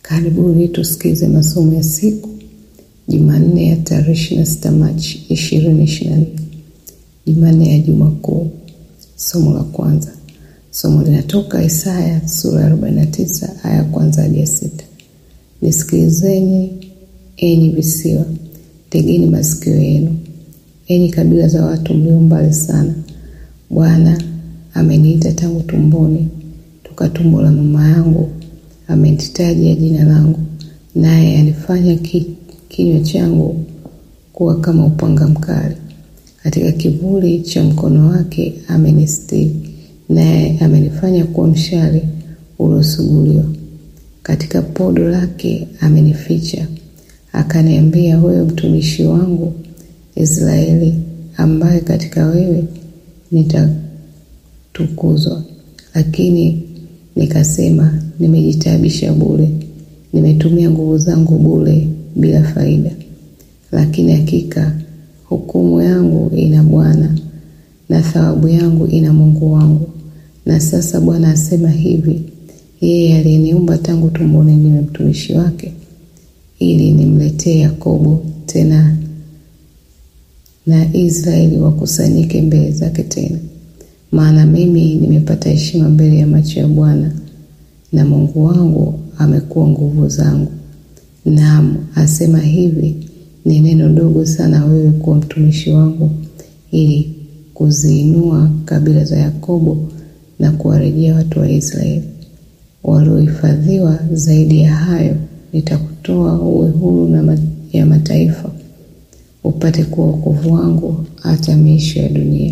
Karibuni tusikize masomo ya siku Jumanne ya tarehe 26 Machi 2024, Jumanne ya Juma Kuu. Somo la kwanza, somo linatoka Isaya sura ya 49 aya kwanza hadi ya sita. Nisikilizeni enyi visiwa, tegeni masikio yenu, enyi kabila za watu mlio mbali sana. Bwana ameniita tangu tumboni, toka tumbo la mama yangu amenitaja jina langu, naye alifanya ki, kinywa changu kuwa kama upanga mkali. Katika kivuli cha mkono wake amenistiri, naye amenifanya kuwa mshale uliosuguliwa. Katika podo lake amenificha, akaniambia, wewe mtumishi wangu Israeli, ambaye katika wewe nitatukuzwa. Lakini nikasema, nimejitaabisha bure, nimetumia nguvu zangu bure bila faida. Lakini hakika hukumu yangu ina Bwana na thawabu yangu ina Mungu wangu. Na sasa Bwana asema hivi, yeye aliyeniumba tangu tumboni niwe mtumishi wake, ili nimletee Yakobo tena na Israeli wakusanyike mbele zake tena. Maana mimi nimepata heshima mbele ya macho ya Bwana, na Mungu wangu amekuwa nguvu zangu. Naam, asema hivi, ni neno dogo sana wewe kuwa mtumishi wangu, ili kuziinua kabila za Yakobo na kuwarejea watu wa Israeli waliohifadhiwa. Zaidi ya hayo, nitakutoa uwe huru na ya mataifa, upate kuwa wokovu wangu hata miisho ya dunia.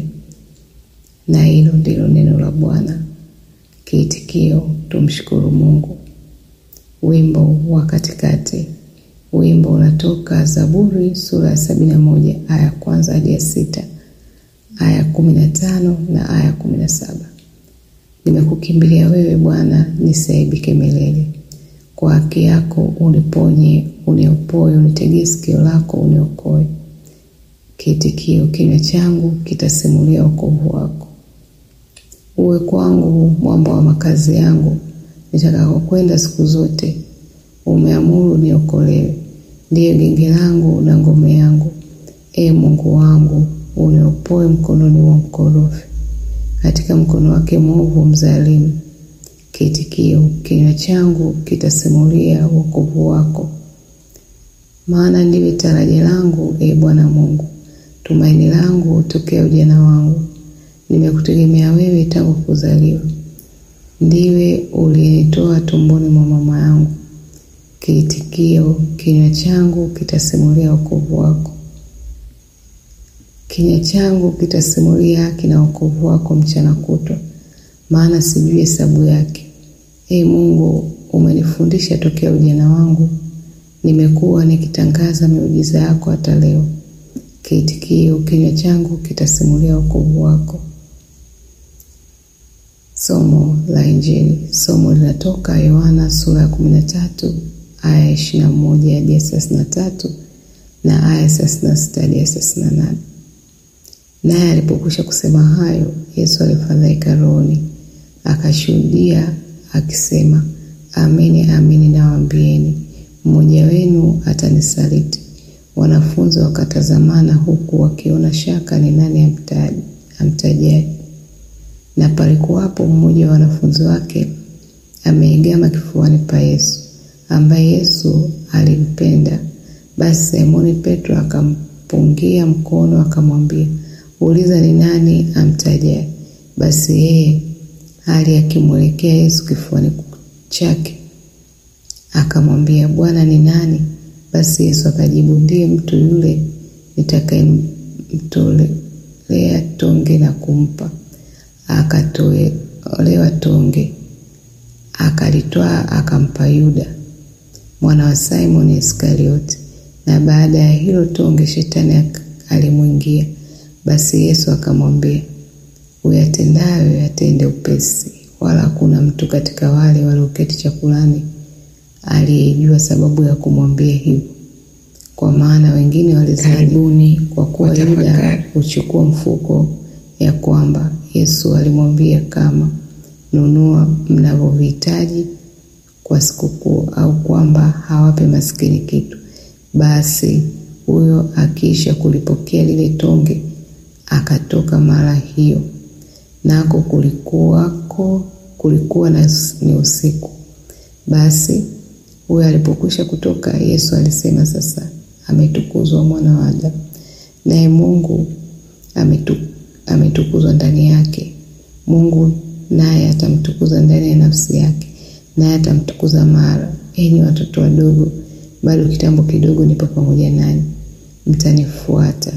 Na hilo ndilo neno la Bwana. Kiitikio: tumshukuru Mungu. Wimbo wa katikati. Wimbo unatoka Zaburi sura ya sabini na moja aya kwanza hadi ya sita, aya kumi na tano na aya kumi na saba. Nimekukimbilia wewe Bwana, nisiaibike milele. Kwa haki yako uniponye, uniopoe, unitegee sikio lako uniokoe. Kiitikio: kinywa changu kitasimulia wokovu wako. Uwe kwangu mwamba wa makazi yangu, nitakakokwenda siku zote. Umeamuru niokolewe, ndiye genge langu na ngome yangu. E Mungu wangu, uniopoe mkononi mwa mkorofi, katika mkono wake mwovu mzalimu. Kiitikio: kinywa changu kitasimulia wokovu wako. Maana ndiwe taraja langu, e Bwana Mungu, tumaini langu tokea ujana wangu. Nimekutegemea wewe tangu kuzaliwa, ndiwe uliyenitoa tumboni mwa mama yangu. Kiitikio: kinywa changu kitasimulia wokovu wako. Kinywa changu kitasimulia haki na wokovu wako mchana kutwa, maana sijui hesabu yake. E Mungu, umenifundisha tokea ujana wangu, nimekuwa nikitangaza miujiza yako hata leo. Kiitikio: kinywa changu kitasimulia wokovu wako. Somo la Injili. Somo linatoka Yohana sura ya kumi na tatu aya ishirini na moja hadi ya thelathini na tatu na aya thelathini na sita hadi ya thelathini na nane. Naye alipokwisha kusema hayo, Yesu alifadhaika rohoni, akashuhudia akisema, amini amini nawaambieni, mmoja wenu atanisaliti. Wanafunzi wakatazamana, huku wakiona shaka ni nani amtajaye. Na palikuwapo mmoja wa wanafunzi wake ameegama kifuani pa Yesu, ambaye Yesu alimpenda. Basi Simoni Petro akampungia mkono, akamwambia, uliza ni nani amtajaye. Basi yeye hali akimwelekea Yesu kifuani chake akamwambia, Bwana, ni nani? Basi Yesu akajibu, ndiye mtu yule nitakayemtolea tonge na kumpa. Akatolewa tonge, akalitwaa, akampa Yuda mwana wa Simoni Iskarioti. Na baada ya hilo tonge, shetani alimwingia. Basi Yesu akamwambia, uyatendayo yatende upesi. Wala hakuna mtu katika wale walioketi chakulani aliyejua sababu ya kumwambia hivyo, kwa maana wengine walizaribuni, kwa kuwa Yuda huchukua mfuko, ya kwamba Yesu alimwambia kama, nunua mnavyovihitaji kwa sikukuu au kwamba hawape maskini kitu, basi huyo akiisha kulipokea lile tonge akatoka mara hiyo, nako kulikuwako kulikuwa na ni usiku. Basi huyo alipokwisha kutoka, Yesu alisema, sasa ametukuzwa mwana wa Adamu, naye Mungu ametu, ametukuzwa ndani yake. Mungu naye atamtukuza ndani ya nafsi yake, naye atamtukuza mara. Enyi watoto wadogo, bado kitambo kidogo nipo pamoja nanyi, mtanifuata,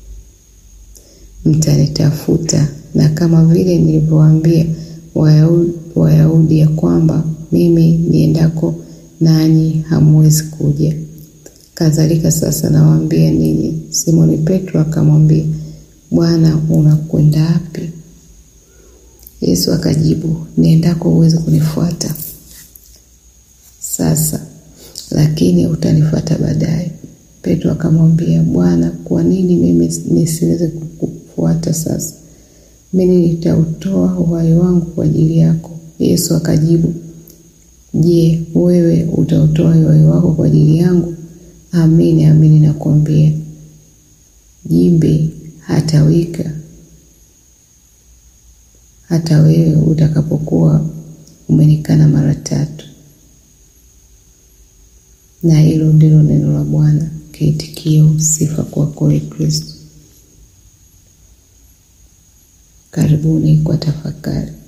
mtanitafuta, na kama vile nilivyowaambia Wayahudi, Wayahudi ya kwamba mimi niendako nanyi hamwezi kuja, kadhalika sasa nawaambia ninyi. Simoni Petro akamwambia, Bwana, unakwenda wapi? Yesu akajibu, niendako huwezi kunifuata sasa, lakini utanifuata baadaye. Petro akamwambia, Bwana, kwa nini mimi nisiweze kukufuata sasa? Mimi nitautoa uhai wangu kwa ajili yako. Yesu akajibu, Je, wewe utautoa uhai wako kwa ajili yangu? Amini amini nakwambia, jimbe hatawika hata wewe utakapokuwa umenikana mara tatu. Na hilo ndilo neno la Bwana. Kiitikio, sifa kwako, Ee Kristo. Karibuni kwa tafakari.